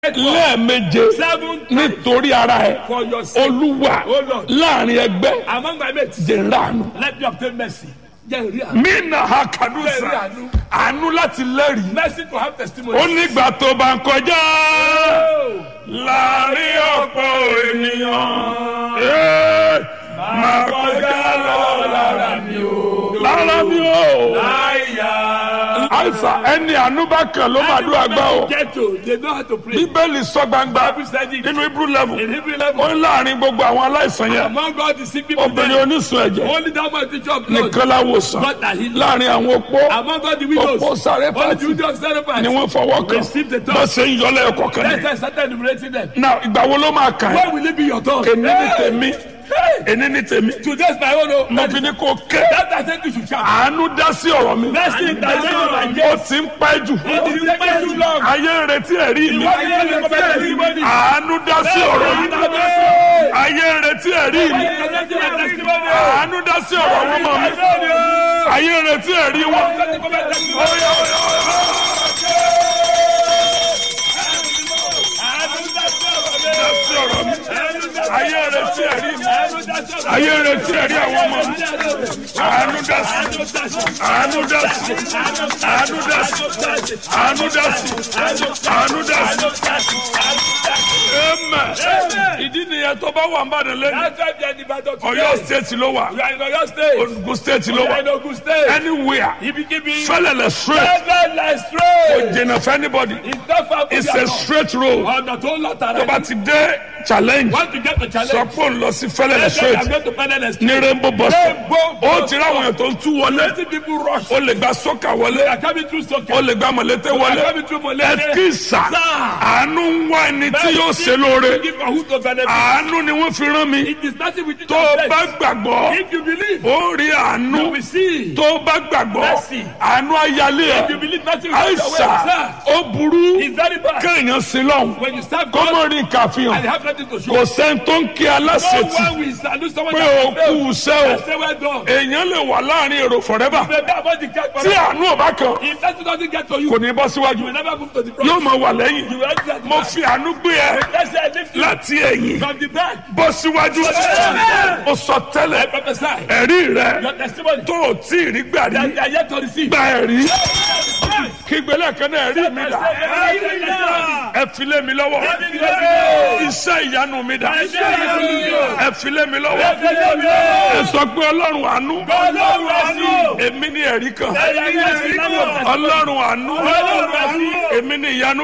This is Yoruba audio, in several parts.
lẹ́ẹ̀meje seven times nítorí ara ẹ for your sake. olúwa O Lord. láàrin ẹgbẹ́ Among my mates, jẹ̀ńdàánú. let me obtain mercy. Jẹ́ ìrí àánú. mina ha Jẹ́ ìrí kadusa àánú. àánú láti lẹ́rìí Mercy to have testimony. ó nígbà tó bá ń kọjá Oh. láàrin ọ̀pọ̀ ènìyàn Ee, máa kọjá lọ lára mi o lára mi o Àyà. àìsàn ẹni àánú bá kàn ló máa dún àgbà o Get to, they know how to pray. bíbélì sọ gbangba Bible said it. nínú hebrew level In Hebrew ó level, ń láàrin gbogbo àwọn aláìsàn yẹn among God the sick people, obìnrin there, onísun ẹ̀jẹ̀ only that man teach of blood. nìkan láwòsàn God that healed. láàrin àwọn opó Among God the widows, opó sáré only the pàtì widows sacrifice. ni wọ́n fọwọ́ kàn Receive the bá touch. ṣe ń yọlẹ̀ ẹ̀kọ́ kan Let's ní. say started enumerating them. náà ìgbà wo ló máa kàn ẹ́ When will it be your turn? èní ní Hey! tèmi Hey! èní ní tèmi Today's my own. oh. mo fi ní kó ké That I think you should shout. àánú dá sí ọ̀rọ̀ mi Mercy in the name of my ó Jesus. ti ń pẹ́ jù It is taking too long. ayé ń retí ẹ̀rí mi What do you mean by testimony? àánú dá sí ọ̀rọ̀ mi Hey! ayé ń retí ẹ̀rí mi Testimony. àánú dá sí ọ̀rọ̀ àwọn ọmọ mi ayé ń retí ẹ̀rí wọn. dá sí ọ̀rọ̀ mi ayé ń retí ẹ̀rí mi ayé ń retí ẹ̀rí àwọn ọmọ mi àánú dá sí àánú dá sí àánú dá sí àánú dá sí àánú dá sí. Amen. ìdí nìyẹn tó bá wà ń bàdàn lẹ́nu Ọ̀yọ́ state ló wà Ogun state ló wà anywhere fẹlẹlẹ straight kò jìnnà fún anybody it's a straight road Ọ̀nà tó lọ tààrà. tó bá ti dé challenge Want to get the challenge? sọ pé òun lọ sí fẹlẹlẹ I'm straight going to find an ní rainbow bus stop Rainbow ó bus ti ráwọn èèyàn tó ń tú wọlé Plenty people rush. ó lè gba sọ́kà wọlé They are coming through soccer. ó lè gba mọ̀lẹ́tẹ̀ wọlé They are coming through Molete. ẹ̀kísà Sir. àánú ń wá ẹni tí yóò ṣe lóore Give for who to benefit. àánú ni wọ́n fi rán mi It is nothing with you. tó o bá gbàgbọ́ If you believe, ó rí àánú you will see. tó o bá gbàgbọ́ Mercy. àánú ayálé If you ẹ̀ believe nothing with your àìsà way, sir. ó burú It's very bad. kéèyàn sí lọ́hùn When you serve kó God mọ̀ rí nǹkan and àfihàn you have nothing to show. kò sẹ́ni tó ń kí No aláṣetì one will salute someone pé that o has failed. kú iṣẹ́ o I say well done. èèyàn lè wà láàrin èrò forever Maybe about the cat for tí àánú ò bá kan If that doesn't get to you, kò ní bọ́ you síwájú will never move to the front. yóò máa wà You lẹ́yìn will enter the mo back. fi àánú gbé ẹ Let's say I lift you láti ẹ̀yìn from the back. bọ́ síwájú ó sọ I tẹ́lẹ̀ prophesy. ẹ̀rí rẹ Your testimony tó o tí ì rí gbà rí that they are yet to receive. gba ẹ̀rí kígbélé kan náà ẹ̀rí mi dà ẹ fi lé mi lọ́wọ́ iṣẹ́ ìyanu mi dà ẹ fi lé mi lọ́wọ́ ẹ sọ pé ọlọ́run àánú èmi ní ẹ̀rí kan ọlọ́run àánú èmi ní ìyanu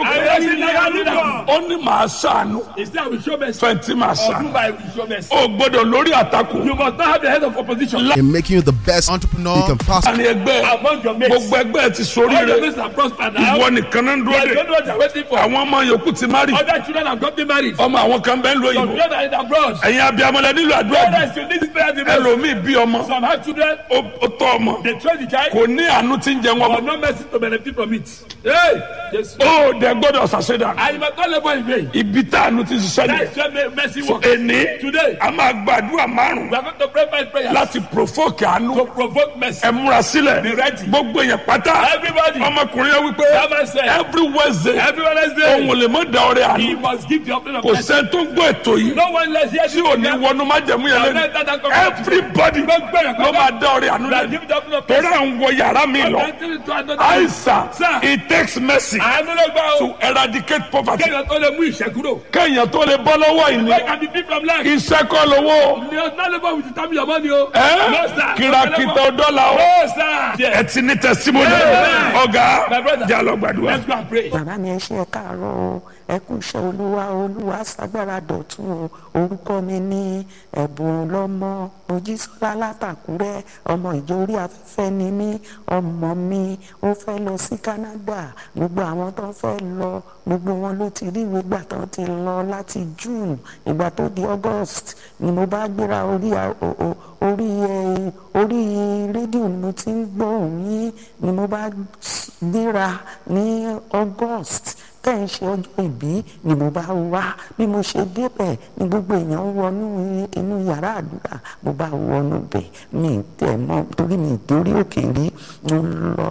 kan ó ní màá ṣàánú Instead, I will show mercy. fẹ̀ntì màá Or ṣàánú prove I will show mercy. ó gbọ́dọ̀ lórí àtakò You must not have the head of opposition in making you the best entrepreneur you can possibly láàrin ẹgbẹ́ among your mates. gbogbo ẹgbẹ́ ti All your soríire mates are prospered now. ìwọ nìkan náà ń They dúró de don't know what they're waiting for. àwọn ọmọ yòókù ti má rí Other children have gotten married. ọmọ àwọn kan bẹ́ẹ̀ ń lo Some ìbò children are in abroad. ẹ̀yin abiyamọlẹ nílò àdúrà jù Others, you need to pray the most. ẹlòmíì bí ọmọ Some have children. ó ó tọ́ ọmọ They train the child. kò ní àánú tí ń jẹ wọn But no mercy to benefit from it. Hey! Yes. ó dẹ gbọ́dọ̀ ṣàṣẹdà And you must not labor in vain. ibi tá àánú ti ṣiṣẹ́ That ni is where mercy works. èní Today, a máa gbàdúrà márùn we are going to pray five prayers láti provoke àánú to provoke mercy. ẹ múra sílẹ̀ Be ready. gbogbo yẹn pátá Everybody, ọmọkùnrin yẹn wípé that man said, every wednesday every Wednesday, òun ò lè mọ da ọrẹ he àánú must give the offering of kò mercy. sẹ́ni tó ń gbọ́ ètò yìí No one less here tí ò ní wọnú májẹ̀mú yẹn lẹ́nu everybody ló máa da ọrẹ àánú that lẹ́nu give the offering of torí mercy. à ń wọ yàrá mi lọ Enter into another àìsàn Sir. it takes mercy àánú ló gbà ó. to eradicate poverty kéèyàn tó lè mú ìṣẹ́ kúrò. kéèyàn tó lè bọ́ lọ́wọ́ ìní Where can be free from lack? iṣẹ́ kọ́ lówó Ni o not labour with the time your money o. ẹ́ No sir. kìràkìtà dọ́là o No sir. ẹ Yes. ti ní testimony Amen. ọ̀gá My brother. jà lọ gbàdúrà. Let's go and pray. bàbá mi ẹ ṣe ẹ káàárọ̀ o ẹ kú iṣẹ́ olúwa olúwa ṣàgbára dọ̀tún o orúkọ mi ní ẹ̀bùn lọ́mọ mojísọ́lá látàkúrẹ́ ọmọ ìjọ orí afẹ́fẹ́ ni mí ọmọ mi ó fẹ́ lọ sí Canada gbogbo àwọn tó fẹ́ lọ gbogbo wọn ló ti rí ìgbà tó ti lọ láti June ìgbà tó di August ni mo bá gbéra orí a- o- o- orí ẹ orí rédíò ni mo ti ń gbọ́ òun yín ni mo bá gbéra ní August tẹ́ ń ṣe ọjọ́ ìbí ni mo bá wá bí mo ṣe débẹ̀ ni gbogbo èèyàn ń wọnú inú yàrá àdúrà mo bá wọnú bẹ̀ mi ì tẹ̀ mọ́ torí mi ì dórí òkè rí mo lọ